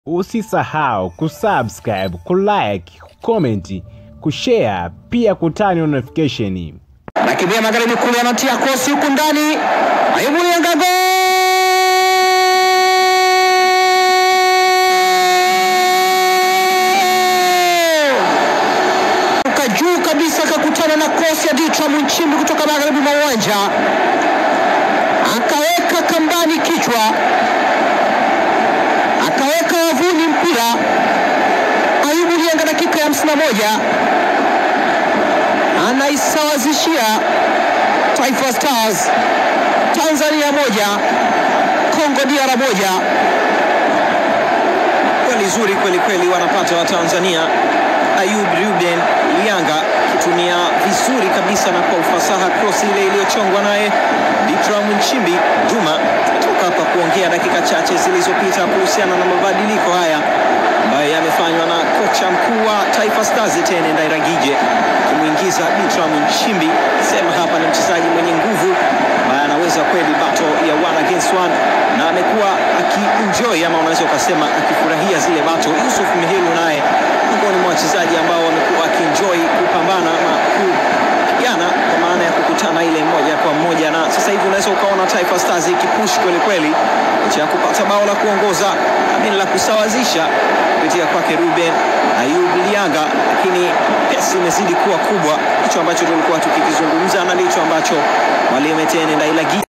Usisahau kusubscribe, kulike, kucomment, kushare pia kutani notification. Nakimbia magharibi kule, anatia kosi huku ndani, Ayubu Lianga uka juu kabisa, akakutana na kosi ya Ditra Mchimbi kutoka magharibi mwa uwanja, akaweka kambani kichwa, akaweka wavuni mpira. Ayubu Lianga dakika ya 51 anaisawazishia Taifa Stars Tanzania moja Kongo DR moja. Goli zuri kweli kweli wanapata wa Tanzania. Ayub Ruben Lianga akitumia vizuri kabisa na kwa ufasaha cross ile iliyochongwa naye Ditram Nchimbi. Juma tumetoka hapa kuongea dakika chache zilizopita kuhusiana na mabadiliko haya ambayo yamefanywa na kocha mkuu wa Taifa Stars Etienne Ndairagije kumwingiza Ditram Nchimbi. Sema hapa ni mchezaji mwenye nguvu ambaye anaweza kweli battle ya one against one na amekuwa akienjoy ama unaweza ukasema akifurahia zile battle. Yusuf Mihilu naye miongoni mwa wachezaji ambao wamekuwa akienjoy kupambana ama kupigana kwa maana ya kukutana ile moja kwa moja, na sasa hivi unaweza ukaona Taifa Stars ikipush kweli kweli licha ya kupata bao la kuongoza amini la kusawazisha kupitia kwake Ruben Ayub Lianga, lakini pesi imezidi kuwa kubwa. Hicho ambacho tulikuwa tukikizungumza na ndicho ambacho mwalimu Etienne Ndailagi